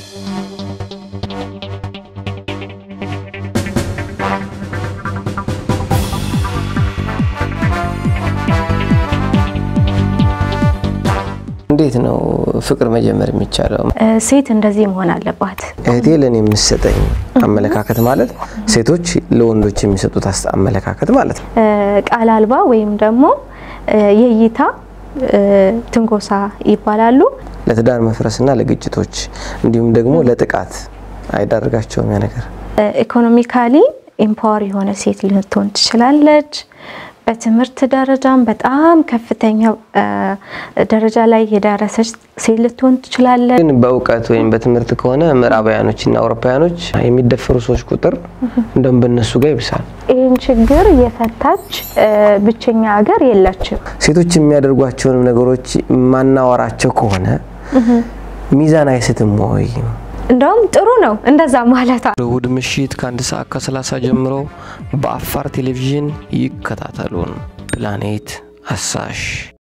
እንዴት ነው ፍቅር መጀመር የሚቻለው? ሴት እንደዚህ መሆን አለባት። እህቴ ለእኔ የምትሰጠኝ አመለካከት ማለት ሴቶች ለወንዶች የሚሰጡት አስ- አመለካከት ማለት ነው። ቃል አልባ ወይም ደግሞ የእይታ ትንኮሳ ይባላሉ። ለትዳር መፍረስና ለግጭቶች እንዲሁም ደግሞ ለጥቃት አይዳርጋቸውም ያ ነገር። ኢኮኖሚካሊ ኤምፓወር የሆነ ሴት ልትሆን ትችላለች። በትምህርት ደረጃም በጣም ከፍተኛ ደረጃ ላይ የደረሰች ሴት ልትሆን ትችላለች። ግን በእውቀት ወይም በትምህርት ከሆነ ምዕራባውያኖችና አውሮፓውያኖች የሚደፈሩ ሰዎች ቁጥር እንደውም በእነሱ ጋር ይብሳል። ይህን ችግር የፈታች ብቸኛ ሀገር የለችም። ሴቶች የሚያደርጓቸውንም ነገሮች ማናወራቸው ከሆነ ሚዛን አይስትም ወይ? እንደውም ጥሩ ነው እንደዛ ማለት እሁድ ምሽት ከአንድ ሰዓት ከ30 ጀምሮ በአፋር ቴሌቪዥን ይከታተሉን። ፕላኔት አሳሽ